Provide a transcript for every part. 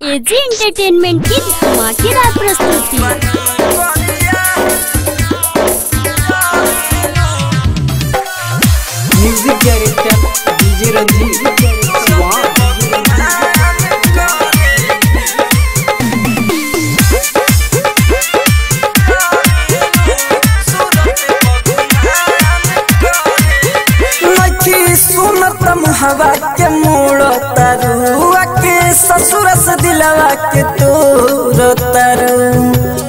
AG entertainment की धमाकेदार प्रस्तुति म्यूजिक डायरेक्टर डीजे रंजीत वाह नखी सुनत हवा के मोड़ तरुआ के ससुर से दिलवा के तोर तरु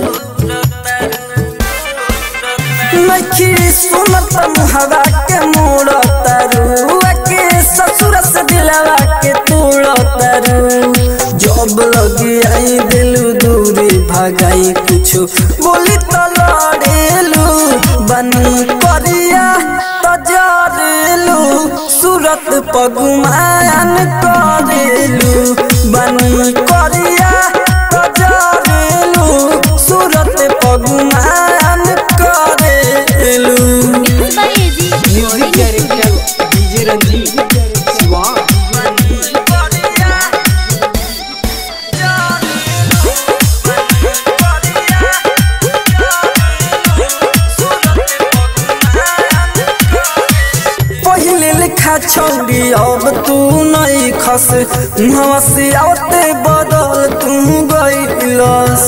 नखी सुनत हवा के मोड़ तरुआ के ससुर से दिलवा के तोड़ तरु जब लगी आई दिलू दूरी भगाई कुछ बोली तो लड़ेलू बनी करिया तजरेलू सूरत पगुमान करेलू बनी करिया तजरेलू सूरत पगुमान करेलू by AG music director DJ Ranjeet वाह पहले लिखा छौरी अब तू नहीं खस मुहवा से आवते बदल तू गईलस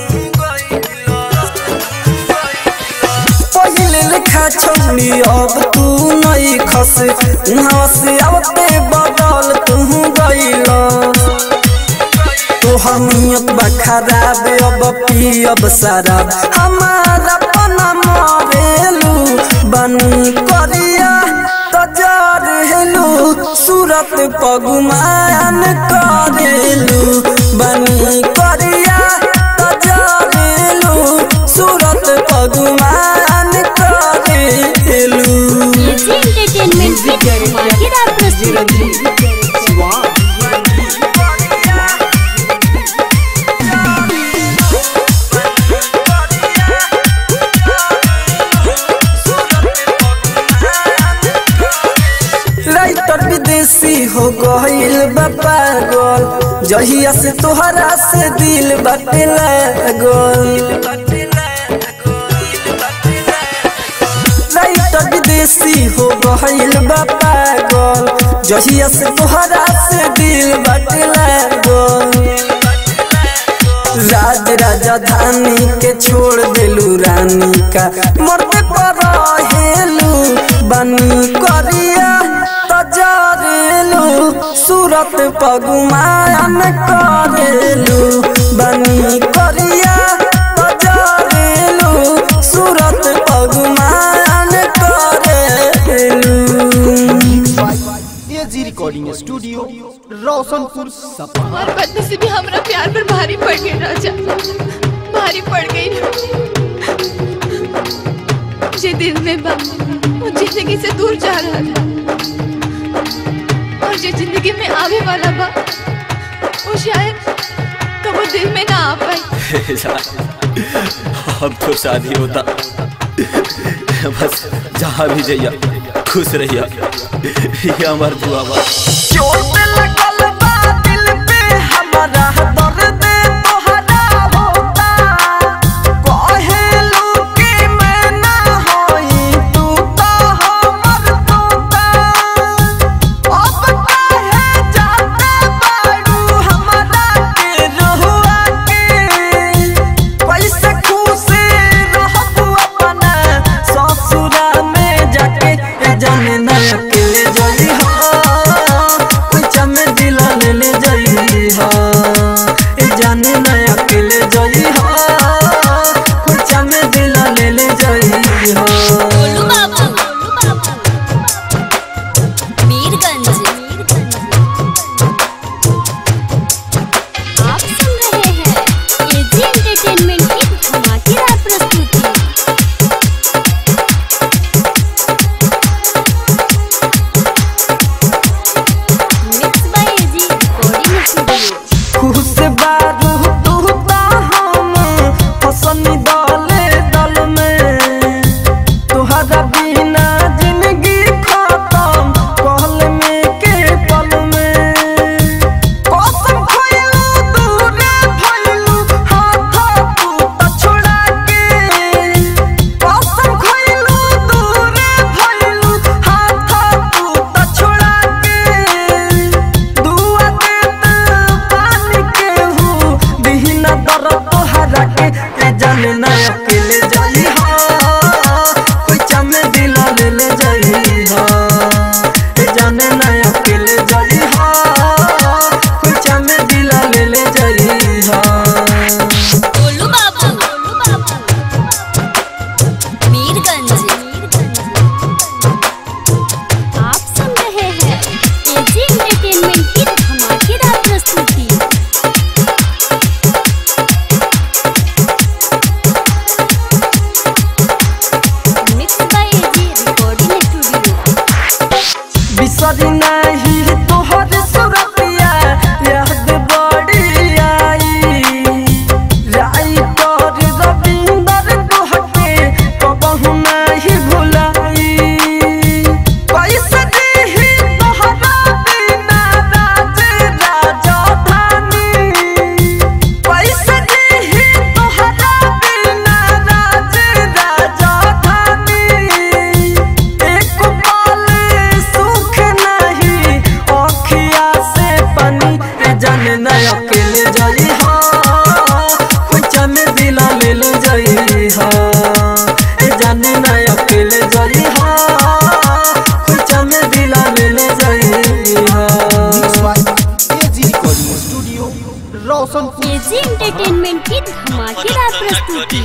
पहले लिखा छौरी अब तू नहीं खस मुहवा से आवते बदल तू गईलस तोहर नियत बा खराब अब पियब शराब हमारा पना मरेलू बनी करिया तजार हेलू सूरत पगुमान करेलू बनी करिया तजार हेलू सूरत पगुमान करेलू एजी एंटरटेनमेंट की धमाकेदार डीजे प्रस्तुति रंजीत वाह राइटर विदेशी हो गईल बा पागल जहिया से तोहरा से दिल बाटे लागल राइटर विदेशी हो गईल बा पागल जहिया से तोहरा से दिल बाटे लागल राज राजधानी के छोड़ देलू रानी का मरते पर हेलू बनी करिया तजरेलू सूरत पगुमान करेलू बनी करिया तजरेलू सूरत पगुमान करेलू एजी रिकॉर्डिंग स्टूडियो रोशनपुर सपा हमार बदनसीबी हमरा प्यार पर भारी पड़ गई राजा भारी पड़ गई जे दिल में बा वो जिंदगी से दूर जा रहा था और जो जिंदगी में आवे वाला बा वो शायद कबो दिल में ना आ पाए अब तो शादी होता बस जहाँ भी जइया खुश रहिया ये हमार दुआ बा चोट लगल बा दिल पे हमारा दर्द तोहरा होता कहेलू कि मैं ना होई तू तो हमर तोता अब काहे जाते बाड़ू हमरा के रहुआ के कैसे खुश रहबू अपना ससुरा में जाके ए जाने ना अकेले जली हो कुछ में दिल ले ले जली हो ए जाने ना अकेले जली हो कुछ में दिल ले ले जली हो गोलू बाबू मीरगंज आप सुन रहे हैं एजी एंटरटेनमेंट की धमाकेदार प्रस्तुति mix by AG recording studio खुश बारू तू जाने ना अकेले जाई हा कोई चमे दिला ले ले जाई हा ए जाने ना अकेले जाई हा कोई चमे दिला ले ले जाई हा गोलू बाबू मीरगंज आप सुन रहे हैं एजी एंटरटेनमेंट की धमाकेदार प्रस्तुति mix by AG recording studio बिसरी नहीं तोहर सुरतिया याद बड़ी आई राई कर रविंदर तोहके कबहू नहीं भुलाई कैसे जीही तोहरा बिना राज राजधानी कैसे जीही तोहरा बिना राज राजधानी एक पल सुख नहीं अखिया से पानी ए जाने न अकेले जाई हा कोई चमे दिला ले ले जाई हा ए जाने न अकेले जाई हा कोई चमे दिला ले ले जाई हा AG recording studio Roshanpur AG entertainment की धमाकेदार प्रस्तुति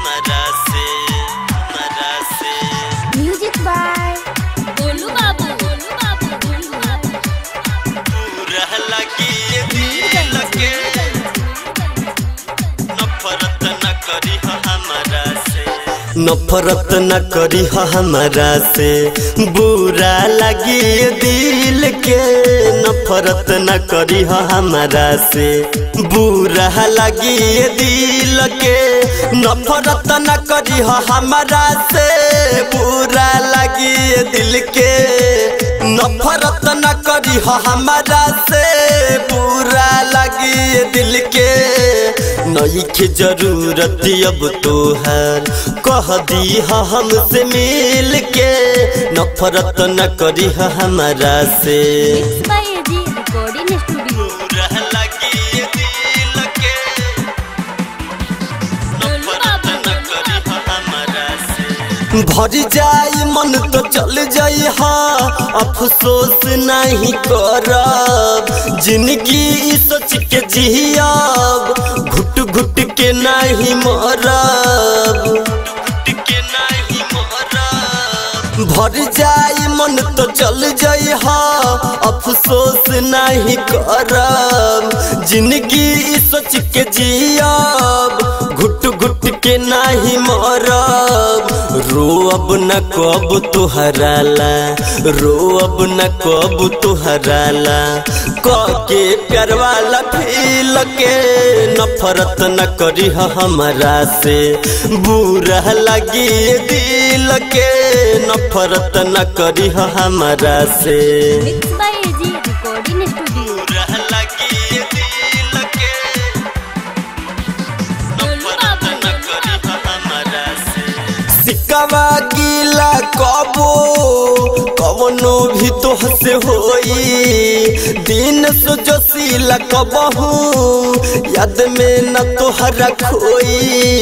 म्यूजिक बाय गोलू बाबू गोलू बाबू गोलू बाबू नफरत न करी हमारा से बुरा लगी दिल के नफरत न करी हमारा से बुरा लगी दिल के नफरत न करी हमारा से बुरा लगी दिल के नफरत न करी हमारा से बुरा लगी दिल के नई के जरूरत अब तोहर कह दी हमसे मिल के नफरत न करी हमारा से mix by AG recording studio Golu Babu भर जाई मन तो चल जाई हाँ अफसोस नहीं करब जिंदगी ई सोच के जियब घुट घुट के नहीं मरब भर जाई मन तो चल जाई हाँ अफसोस नहीं करब जिंदगी ई सोच के जियब घुट घुट के नहीं मरब रो अब न कब तुहराला रो अब न कब तुहराला क के प्यार वाला फील के नफरत न करी हमारा से बुरा लगी दिल के नफरत न करी हमारा से mix by AG recording studio Golu Babu सिकवा गीला कबो कवनो भी तोह से होई दिन सो जोशीला कबहू याद में न तोहरा खोई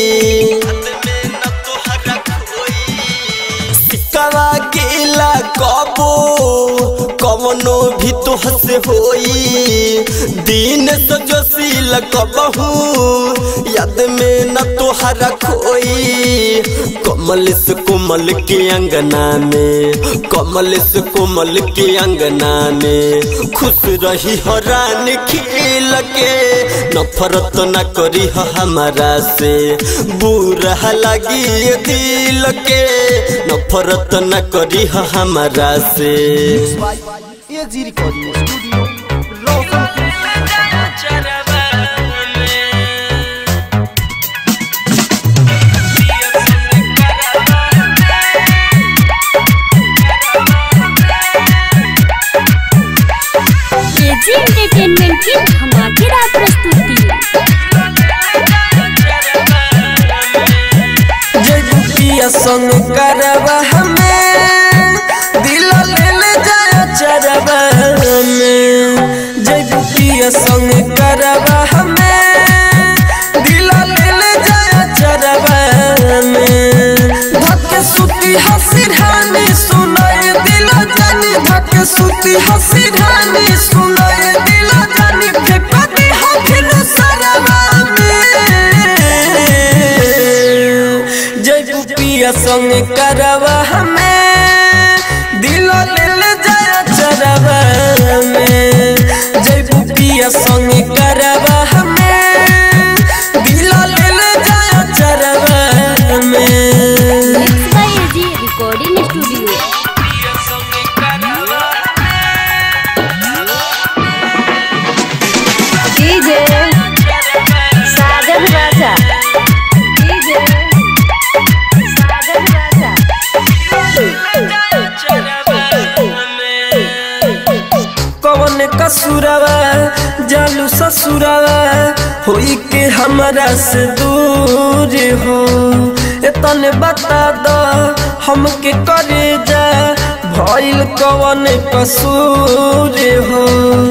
सिकवा गीला कबो कवनो भी तोह से होई दिन सो जोशीला कबहू याद में न तोहरा खोई कमल से कोमल के अंगना में कमल से कोमल के अंगना में खुश रही हरान खिल के नफरत न करी हमारा से बुरा लगी दिल के नफरत न करी हमारा से AG recording studio Roshanpur AG entertainment की धमाकेदार प्रस्तुति जय बुकिया संग करवा हमें दिल ले ले जाया चरवा में हसी रानी सुनाए दिल जानी धक सुती हसी रानी सुनाए दिल जानी फेंकती हथिन सरवा में जय पिया संग करवा हमें दिल लेल जय चरवा में जय पिया संग करवा हमें दिल लेल जय चरवा में mix by AG recording studio DJ Sajan Raja DJ Sajan Raja कौन कसुरवा जालू ससुरवा होई के हमरा से दूर हो तने बता दो हमके करे जा भइल कौन कसूर हो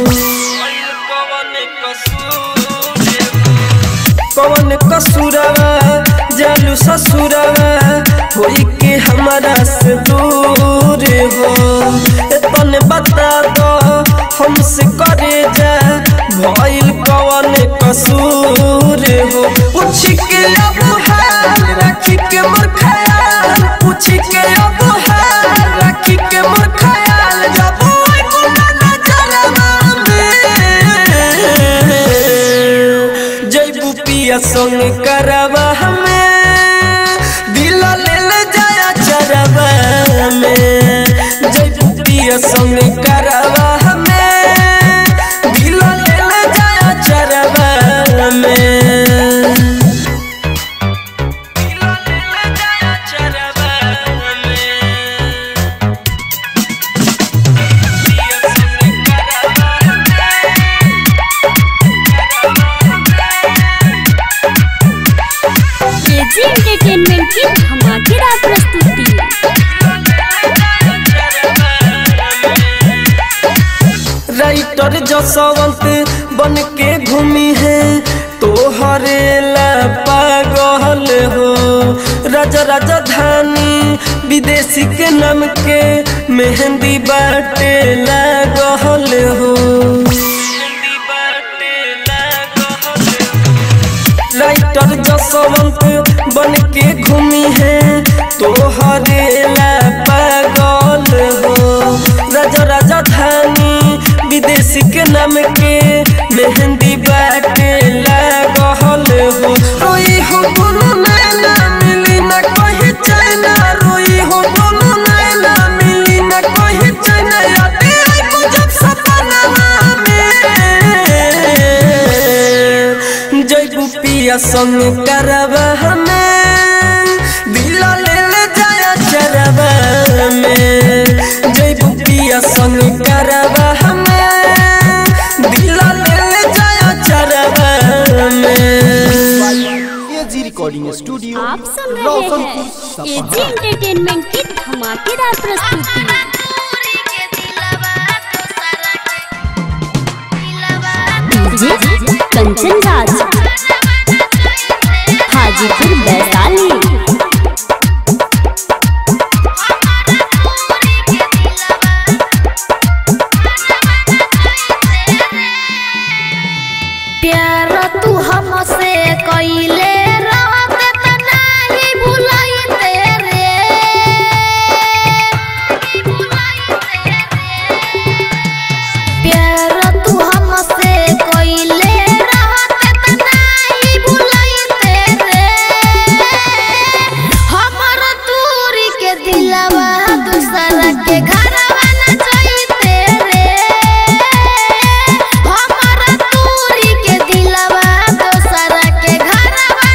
कौन कसुरवा जालू ससुरवा होई के हमरा से दूर हो तने बता दो हमसे करे जा भइल कौन कसूर हो पूछ के अब हाल रखी के मोर ख्याल पूछ के अब हाल रखी के मोर ख्याल जब ओए गुना नजरवा में जय पिया संग करवा हमें दिल लेल जाया चरवा में जय पिया संग करवा हमें दिल लेल जाया चरवा में दिल लेल जाया चरवा में पिया संग करवा एजी एंटरटेनमेंट की धमाकेदार प्रस्तुति राइटर जसवंत बन के घूमी है तो हरेला पागल हो राजा राजधानी विदेशी के नाम के मेहंदी बाटे लागल हो राइटर जसवंत बन के घूमी है तो हरेला पागल हो राजा राजधानी विदेशी के नाम के मेहंदी बाटे लागल हो रोई हो बोलो नैना मिली ना कहीं चैना रोई हो बोलो नैना मिली ना कहीं चैना यादें आई मुझे सपना में जय पिया संग करवा हमें दिल लेल जाया चरवा में जय पिया संग करवा हमें दिल लेल जाया चरवा में एजी रिकॉर्डिंग स्टूडियो आप सुन रहे रोशनपुर हैं एजी सपहा एंटरटेनमेंट की धमाकेदार प्रस्तुति डीजे कंचन राज हाजीपुर वैशाली प्यार तू हमसे कइले रात त नाही भुलाइते रे प्यार तू हमसे कइले रात त नाही भुलाइते रे हमर दूरी के दिलवा दूसरा के घरवा न जाइते रे हमर दूरी के दिलवा दूसरा के घरवा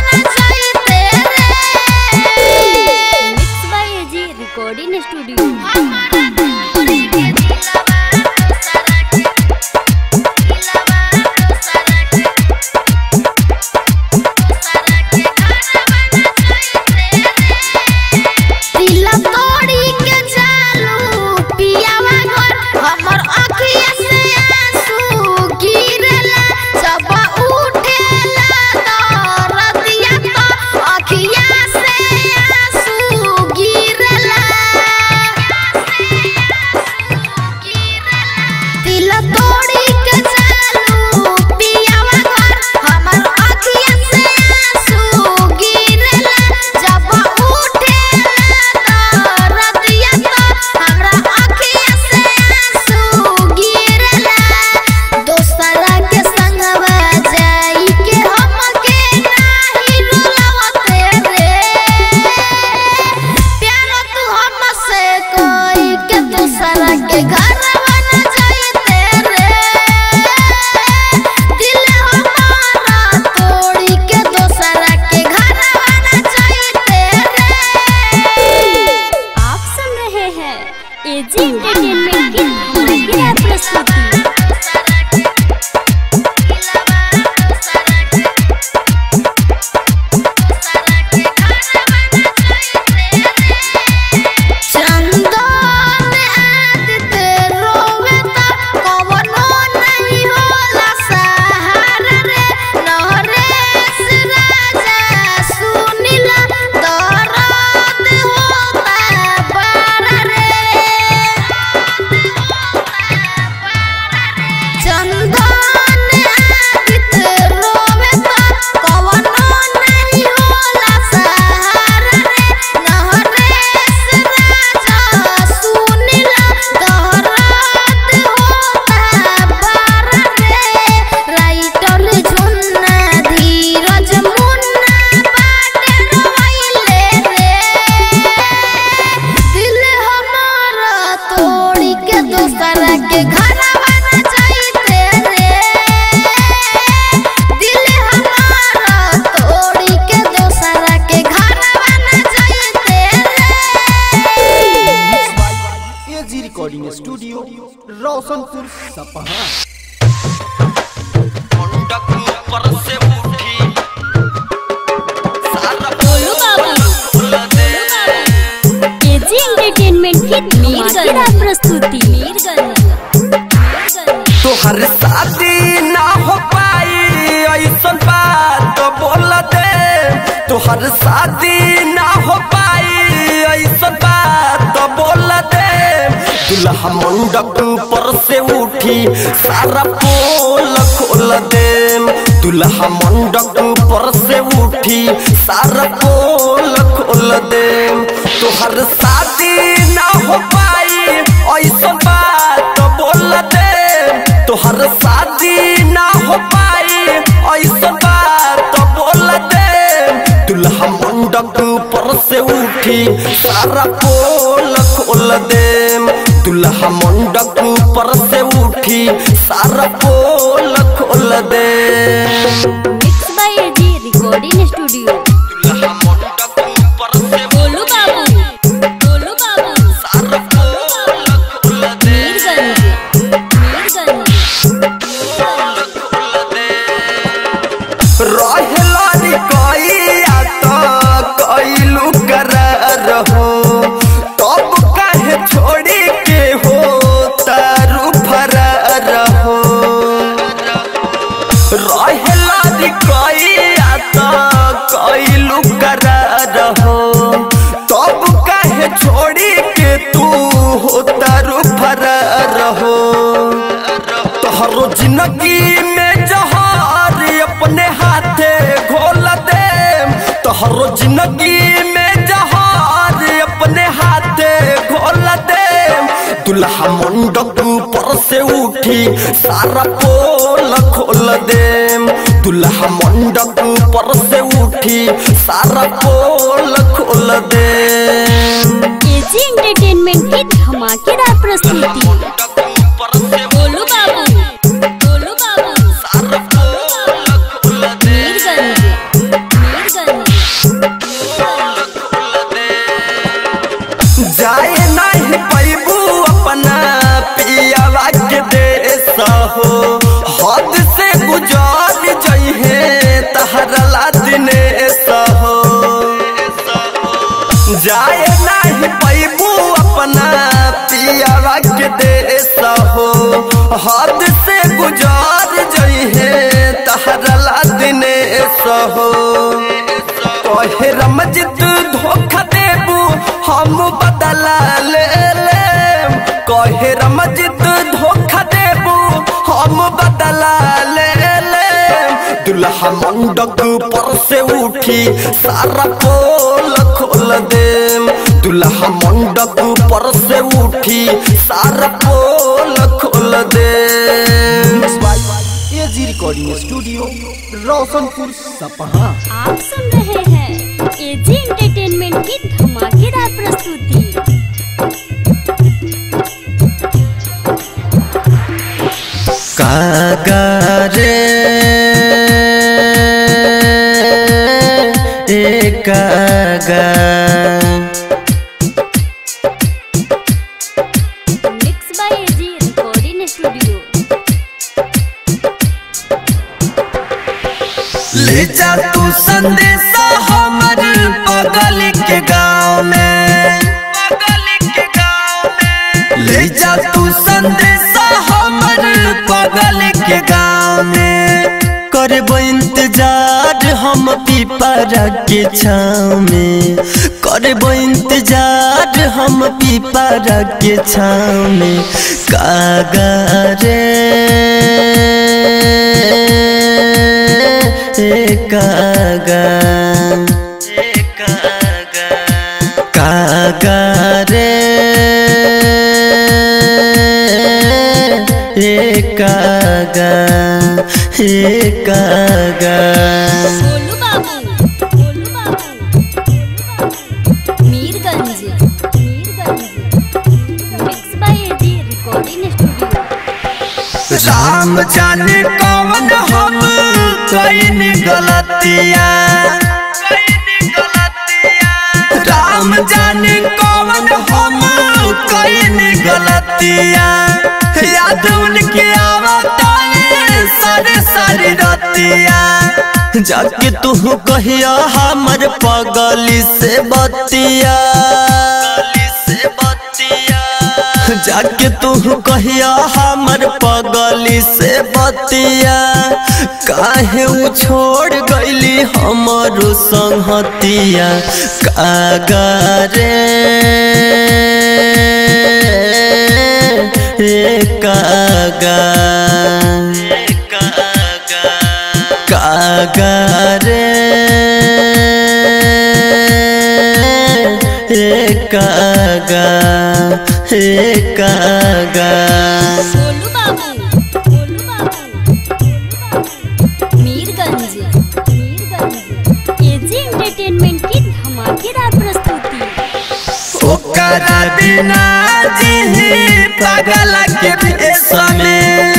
की धमाकेदार प्रस्तुति तोहर शादी ना हो पाई ऐसन बात बोल दे तोहर शादी ना हो पाई ऐसन बात बोल दे दुल्हा मंडप पर से उठी सारा पोल खोल दे दुल्हा मंडप पर से उठी सारा पोल खोल दे तोहर शादी ना हो पाई ऐसन बात बोल दे तोहर शादी ना हो पाई ऐसन बात बोल दे दुल्हा मंडप पर से उठी सारा पोल खोल दे दुल्हा मंडप पर से उठी सारा पोल खोल दे mix by AG recording studio दुल्हा मंडप पर से गोलू बाबू गोलू बाबू सारा पोल खोल दे मीरगंज मीरगंज रहेला नी कइया त कइलू करार हो तब काहे छोड़ी के हो तारू फरार हो रहेला नी कइया त कइलू करार हो तब काहे छोड़ी के तू हो तारू फरार हो तोहरो जिंदगी में जहार अपने हाथे घोल दे तोहरो जिंदगी में जहार अपने हाथे घोल दे दुल्हा मंडप पर से उठी सारा पोल खोल दे दुल्हा मंडप पर से उठी सारा पोल खोल दे एजी एंटरटेनमेंट की धमाकेदार प्रस्तुति गोलू बाबू गोलू बाबू मीरगंज मीरगंज जाए नहीं पैबू अपना पियावा के देश हो हद से गुजार जइहे तहरला दिनेश हो जाए नहीं पैबू अपना पियावा के देश हो हद से गुजार जइहे तहरला दिनेश हो कहे रमजित धोखा देबू हम बदला ले ले कहे रमजित धोखा देबू हम बदला ले ले दुल्हा मंडप पर से उठी सारा पोल खोल दे दुल्हा मंडप पर से उठी सारा पोल खोल दे AG recording studio Roshanpur Sapaha आप सुन रहे हैं एजी एंटरटेनमेंट की धमाकेदार प्रस्तुति कागारे कागा mix by AG recording studio ले जा तू संदेशा हमर बगल के गाँव में ले जा तू संदेशा हमर बगल के गाँव में करबो इंतजार हम पीपरा के छाँव में करबो इंतजार हम पीपरा के छाँव में कागा रे कागा कागा रे ए कागा ए कागा Golu Babu Golu Babu Mirganj Mirganj mix by AG recording studio Ram जाने कौन हम कईन गलतिया राम जाने कौन हम कईन गलतिया याद उनके आवता है सारे सारे रतिया जाके तू कहिया हमर पगली से बतिया से बतिया जाके तू कहिया हमर पगली से बतिया काहे उ छोड़ गईली हमरो संहतिया कागरे ए कागा कागरे ए कागा ए कागा गोलू बाबू गोलू बाबू मीरगंज मीरगंज एजी एंटरटेनमेंट की धमाकेदार प्रस्तुति ओकरा बिना जी पागल के भेष में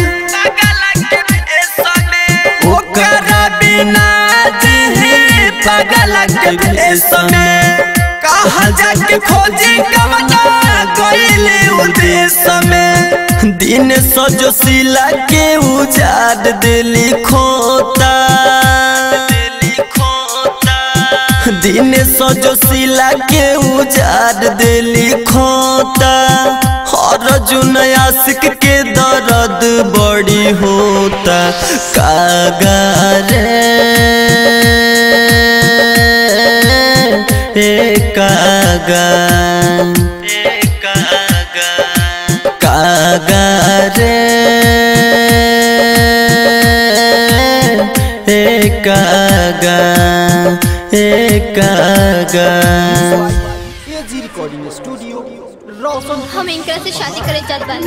ओकरा बिना जी पागल के भेष में कहा जाके खोजी कमना गईले उद्देश्य में दिन सजो सिला के उजाड़ दिली खोता दिली खोता दिन सजो सिला के उजाड़ दिली खोता हर जुन आशिक के दर्द बड़ी होता कागरे ए कागा कागरे ए कागा ए कागा एजी रिकॉर्डिंग स्टूडियो रोशन हम इनकरा से शादी करे चाहत बानी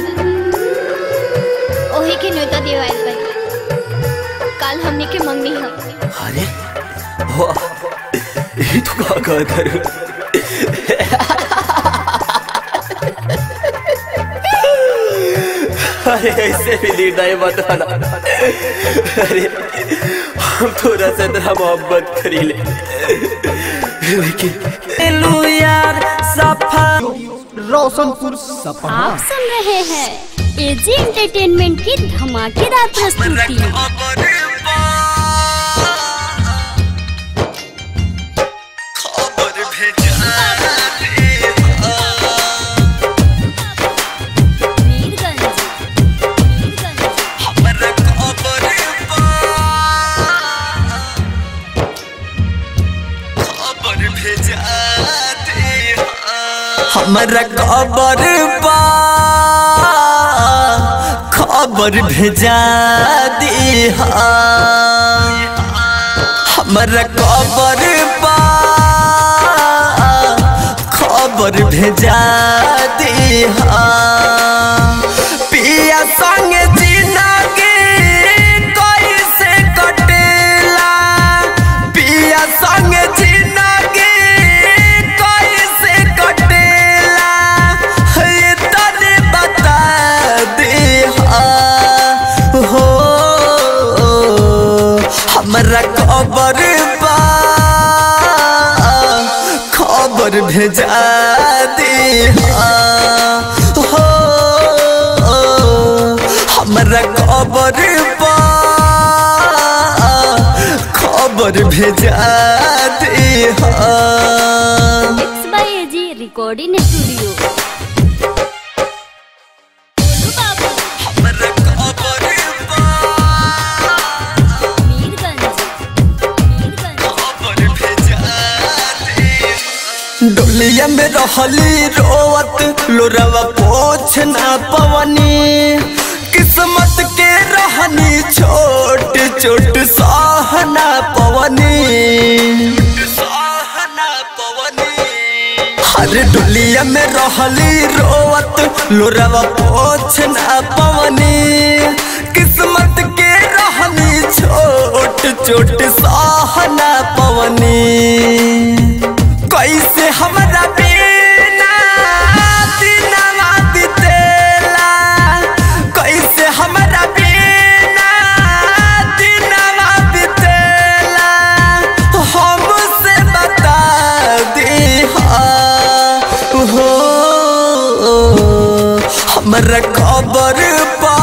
ओही के न्योता देवाइल बानी काल हमने के मंगनी हम अरे वाह ये तो का का करूं अरे ऐसे भी निर्णय मत आना अरे हम थोड़ा सा तेरा मोहब्बत करी ले लेकिन यार सफा रोशनपुर सपहा आप सुन रहे हैं एजी एंटरटेनमेंट की धमाकेदार प्रस्तुति मीरगंज मीरगंज हमरा खबर बा खबर भेजा दी हमरा खबर बा खबर भेजा दी पिया संग जिंदगी कैसे कटेला पिया संग जिंदगी कैसे कटेला ये तने बता दे हो हमरा खबर बा खबर भेजा दे हो हमरा खबर बा खबर भेजा दे mix by AG recording studio Golu Babu Mirganj Mirganj डोलिया में रहली रोवत लोरवा पोछ ना पवनी किस्मत के रहनी छोट छोट सहना पवनी हर डोलिया में रहली रोवत लोरवा पोछ ना पवनी किस्मत के रहनी छोट छोट सहना पवनी कैसे हमरा बिना दिनवा बितेला कैसे हमरा बिना दिनवा बितेला हमसे बता दी हो हमरा खबर पा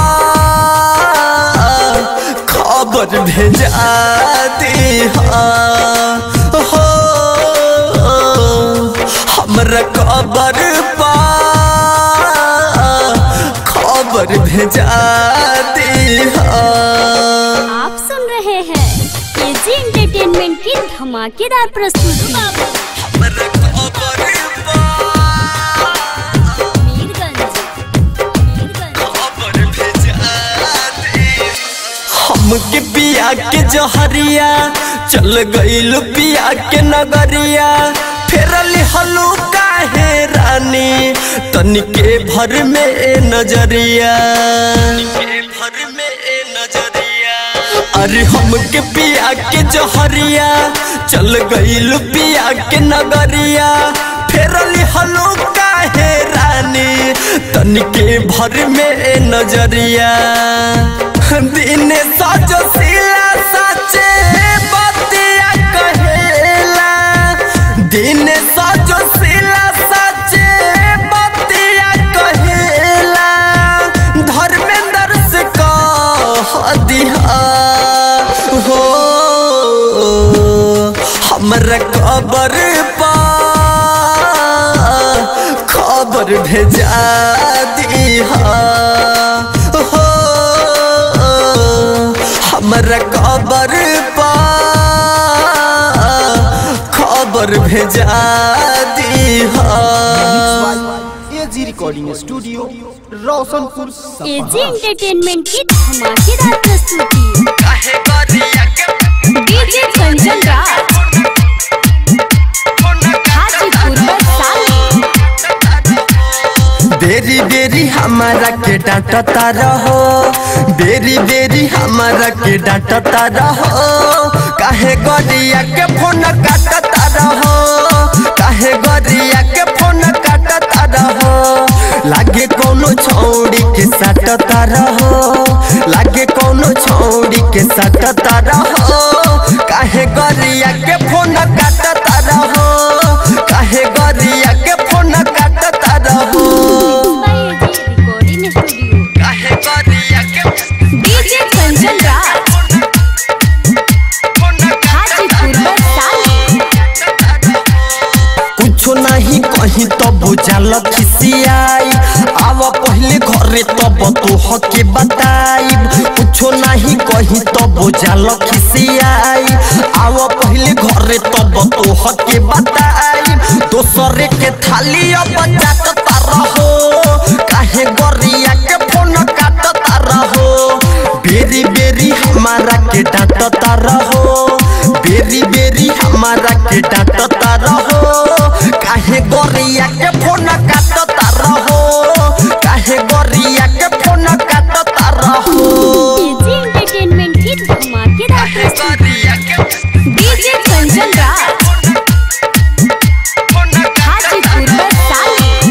खबर भेजा दी हो हमरा खबर पा भेजा दिहा आप सुन रहे हैं एजी एंटरटेनमेंट की धमाकेदार प्रस्तुति मीरगंज हमके पिया के जहरिया चल गईल पिया के नगरिया फेरल हलू काहे रानी तनिके भर में ए नजरिया भर में ए नजरिया अरे हमके पिया के जहरिया चल गईल पिया के नगरिया फेरल हलू काहे रानी तनिके भर में ए नजरिया दिन सजो सिला सचे बतिया कहेला दिन सजो सिला सचे बतिया कहेला धर्मेंद्र से कह दिहा हो हमरा खबर पा खबर भेजा दिहा हो हमरा खबर पा खबर भेजा दिहा AG recording studio Roshanpur AG Sapaha entertainment की धमाकेदार प्रस्तुति डीजे कंचन राज हाजीपुर वैशाली बेरी बेरी हमारा के डांटता रहो बेरी बेरी हमारा के डांटता रहो काहे गरिया के फोन काटता रहो काहे गरिया के फोन काटता रहो लागे कोनो छौड़ी के साटता रहो लागे कोनो छौड़ी के साटता रहो काहे गरिया के फोन काटता रहो काहे गरिया के फोन काटता रहो रिकॉर्डिंग स्टूडियो काहे गरिया के डीजे कंचन राज हाजीपुर वैशाली कुछो नहीं कहीं तो बुझल खिसियाई आव पहले घरे तब तो हके बताई कुछो नहीं कहीं तो बुझल खिसियाई आव पहले घरे तब तो हके बताई दोसरे के थाली अब जाता रहो काहे गरिया के फोन काटता रहो बेरी बेरी हमारा के डांटता रहो बेरी बेरी हमारा के डांटता रहो काहे गोरिया के फोन काटता रहो काहे गोरिया के फोन काटता रहो एजी एंटरटेनमेंट की धमाकेदार प्रस्तुति डीजे कंचन राज हाजीपुर वैशाली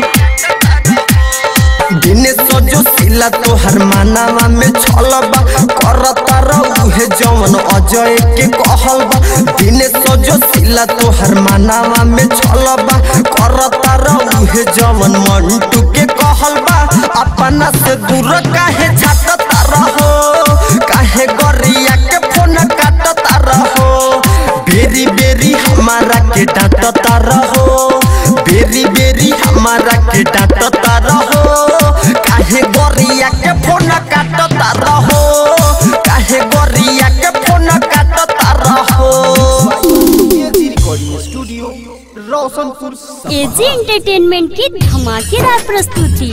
दिन सजो सिला तोहर मानावा में छलबा करता रहुहे जवन अजय के कहलबा दिन सजो सिला तोहर मानावा में छलबा करता रहुहे जवन मंटू के कहलबा अपना से दूर काहे छाटता रहो काहे गरिया के फोन काटता रहो बेरी बेरी हमारा के डांटता रहो बेरी बेरी हमारा के डांटता रहो काहे गोरिया के फोन काटता रहो काहे गोरिया के फोन काटता रहो एजी रिकॉर्डिंग स्टूडियो रोशनपुर सपहा एजी एंटरटेनमेंट की धमाकेदार प्रस्तुति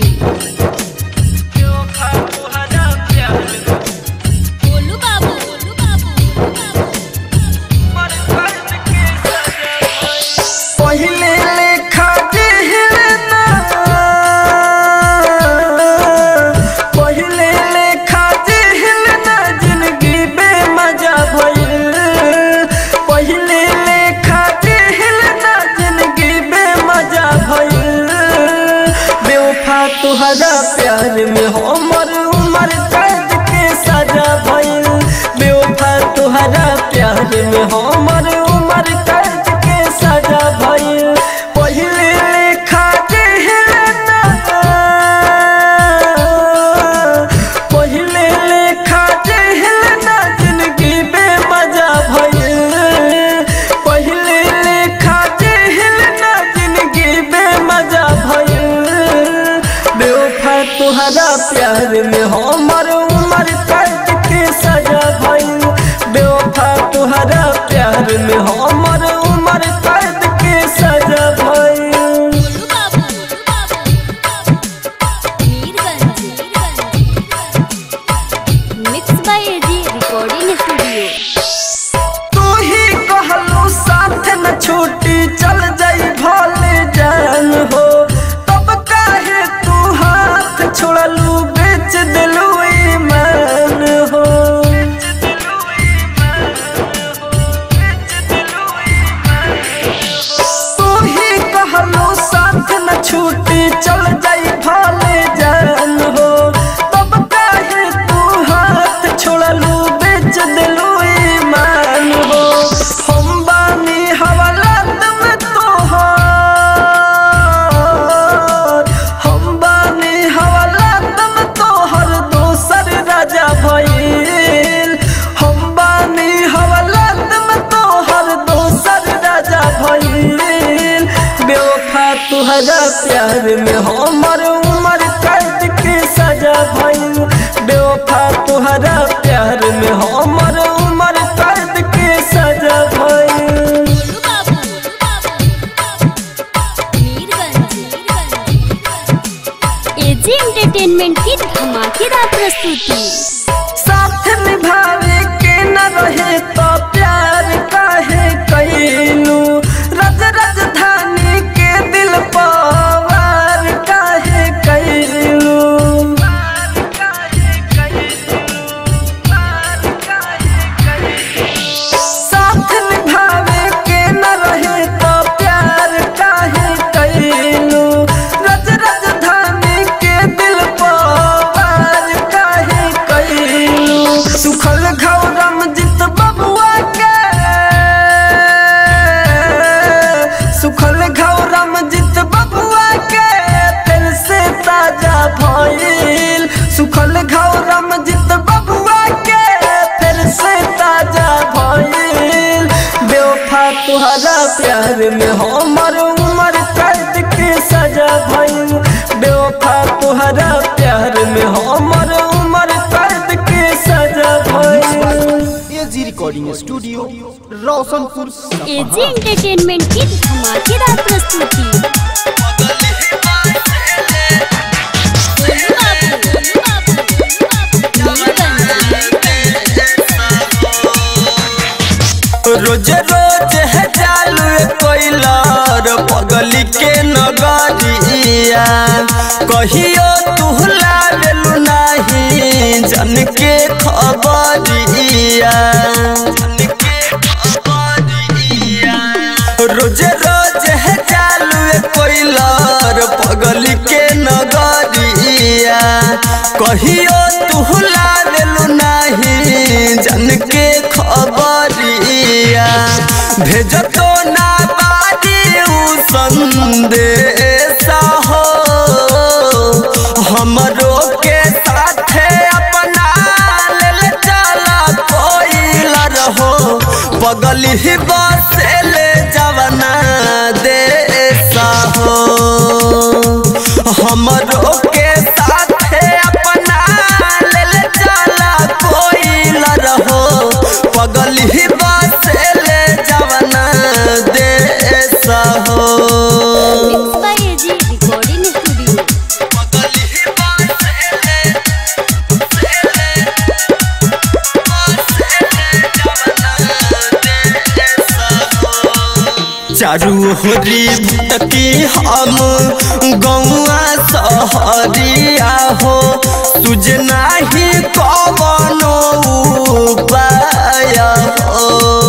बोलू बाबू बोलू बाबू पहिले लेखा दिहलना पहिले लेखा दिहलना जिंदगी बेमजा भइल पहिले लेखा दिहलना जिंदगी बेमजा भइल बेवफा तुहरा प्यार प्यार में हमर उम्र कैद के सजा भइल बेवफा तुहरा प्यार में हमर उम्र कैद के सजा भइल mix by AG recording studio तू ही कहलू साथ न छूटी चल जाई भले जान हो तब काहे तू हाथ छोड़लू बेच दिलू ईमान हो तू ही कहलू साथ न छूटी चल जाई भले जान हो तब काहे तू हाथ छोड़लू बेच दिलू ईमान हो हम बानी हवालात में तोहार हम बानी हवालात में तोहर दोसर राजा भइल हम बानी हवालात में तोहर दोसर राजा भइल बेवफा तुहरा प्यार में हमर उम्र कैद के सजा भइल बेवफा तुहरा प्यार में हमर उम्र कैद के सजा भइल एजी एंटरटेनमेंट की धमाकेदार प्रस्तुति साथ निभावे के न रहे तो प्यार काहे कैलू रज राजधानी के दिल पवार काहे कैलू साथ निभावे के न रहे तो प्यार काहे कैलू रज राजधानी के दिल पवार काहे कैलू सुखल घौरम जित बबुआ के सुखल घौरम जित बबुआ के फिर से ताजा भइल सुखल घौरम जित बबुआ के फिर से ताजा भइल बेवफा तुहरा प्यार में हमर उम्र कैद के सजा भइल बेवफा तुहरा प्यार में हमर उम्र कैद के सजा भइल एजी रिकॉर्डिंग स्टूडियो रोशनपुर सपहा एजी एंटरटेनमेंट की धमाकेदार प्रस्तुति रोज रोज है चालू कोइलर पगली के नगरिया कहियो तू लावेलू नाही जन के खबरिया रोज रोज है चालू कोइलर पगली के नगरिया कहियो तू लावेलू नाही जन के खबरिया भेज तो ना बारी उ संदेश हो हमरो के साथे अपना लेल चला कोइल रहो बगल ही बसेले जवना देश हो हमरो के साथे अपना लेल चला कोइल रहो बगल ही बसेले जवना देश हो mix by AG recording studio चारू होरी भटकी हम गौआ सहरिया हो तुझ नाही कवनो उपाय हो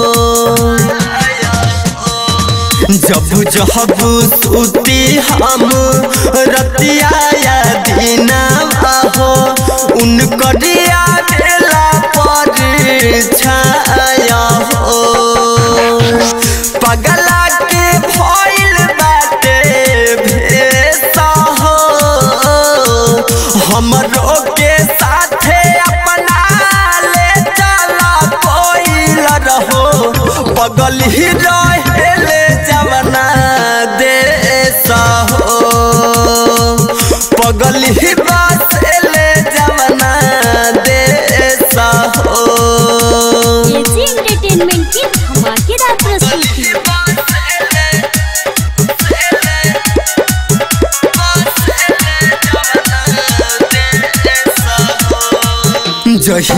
जब जब सुती हम रतिया या दीना हो उनकरिया बेला पर छाया हो पगला के भइल बाटे भेसा हो हमरो के साथे अपना ले चला कोइल रहो पगल ही रहेले जवना देश हो पगल ही बसेले जवना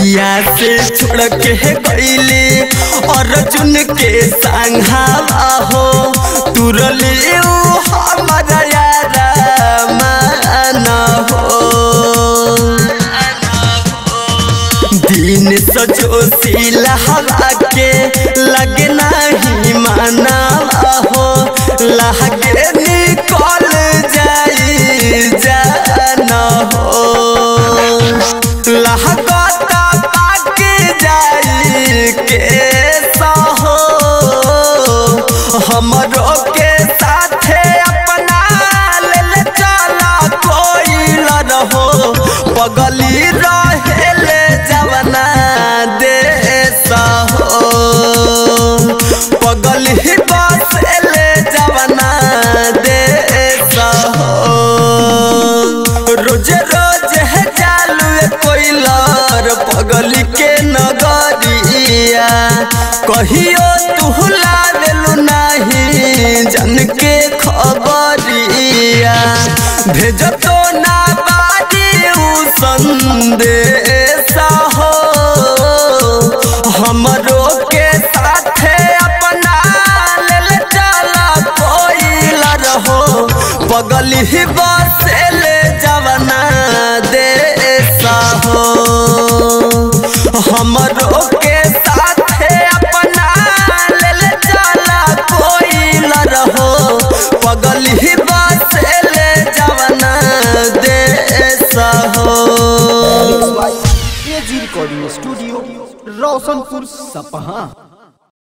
जहिया से छोड़ के गईले अर्जुन के संघावा हो तुरले ऊ हमारा यारा मान हो दिन सजो सिला हवा के लगे नहीं माना हो लगे निकल जाई जाना हो लहगता पाक जाई के सहो हमरो के साथे अपना लेल चला कोई रहो पगली रहेले जवना देश हो पगली बसेले जवना देश हो रोज रोज है जालू कोइलर पगली के नगरिया कहियो तू लावेलू नहीं जन के खबरिया भेज तो ना बारी उ संदेश हो हमरो के साथे अपना लेल चला कोइलर हो पगली बसेले जवना देश हो हमरो के साथे अपना लेल चला कोइलर हो पगली बसेले जवना देश हो एजी रिकॉर्डिंग स्टूडियो रोशनपुर सपहा